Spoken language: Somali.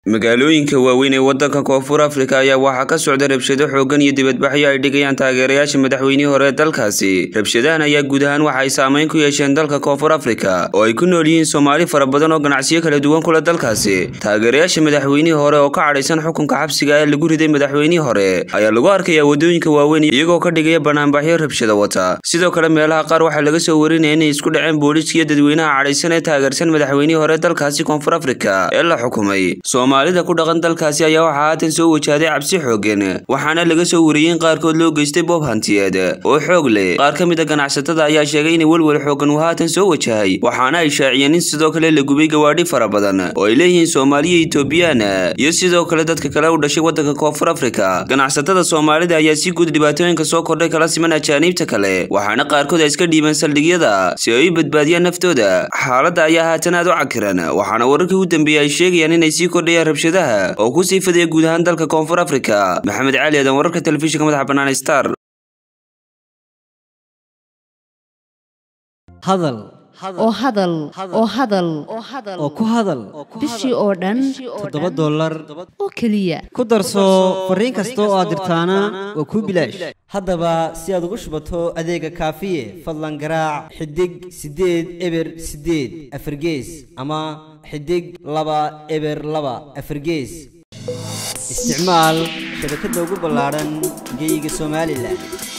magaalooyinka waaweyn ee waddanka koonfur afrika ayaa waxaa ka socda rabshado xooggan iyo dibadbaxyo ay dhigayaan taageerayaasha madaxweynihii hore ee dalkaasi rabshadahan ayaa guud ahaan waxa ay saameyn ku yeesheen dalka koonfur afrika oo ay ku nool yihiin soomaali fara badan oo ganacsiyo kala duwan kula dalkaasi taageerayaasha madaxweynihii hore oo ka cadhaysan xukunka xabsiga ee lagu riday madaxweynihii hore ayaa lagu arkayaa waddooyinka waaweyn iyagoo ka dhigaya banaanbaxyo rabshado wata sidoo kale meelaha qaar waxaa laga soo warinaya inay isku dhaceen booliiskiyo dadweynaha cadhaysan ee taageersan madaxweynihii hore dalkaasi koonfur afrika ee la xukumay soomaalida ku dhaqan dalkaasi ayaa waxaa haatan soo wajahday cabsi xooggan waxaana laga soo wariyey in qaarkood loo geystay boob hantiyeed oo xoog leh qaar ka mid a ganacsatada ayaa sheegay inay welwel xooggan uu haatan soo wajahay waxaana ay shaaciyeen in sidoo kale la gubay gawaadhi fara badan oo ay leeyihiin soomaaliya etoobiyaan iyo sidoo kale dadka kale u dhashay waddanka koonfur afrika ganacsatada soomaalida ayaa si guud dhibaatooyinka soo kordhay kala siman ajaaniibta kale waxaana qaarkood ay iska dhiibeen saldhigyada si ay u badbaadiyaan naftooda xaaladda ayaa haatan aad u cakiran waxaana wararkii u dambeeyey ay sheegayaan inay sii kordhayaan rabshadaha oo ku sii fadaya guud ahaan dalka koonfur afrika maxamed cali aadan wararka telefishinka madaxa bannaan star hadal oo hadal oo hadal oo ku hadal bishii oo dhan toddoba dollar oo keliya ku darso fariin kasta oo aad dirtaana waa kuu bilaash haddaba si aad ugu shubato adeega kaafiye fadlan garaac xidig siddeed eber siddeed afargees ama xidig laba eber laba afargees isticmaal shabakadda ugu ballaadhan geeyiga somalilan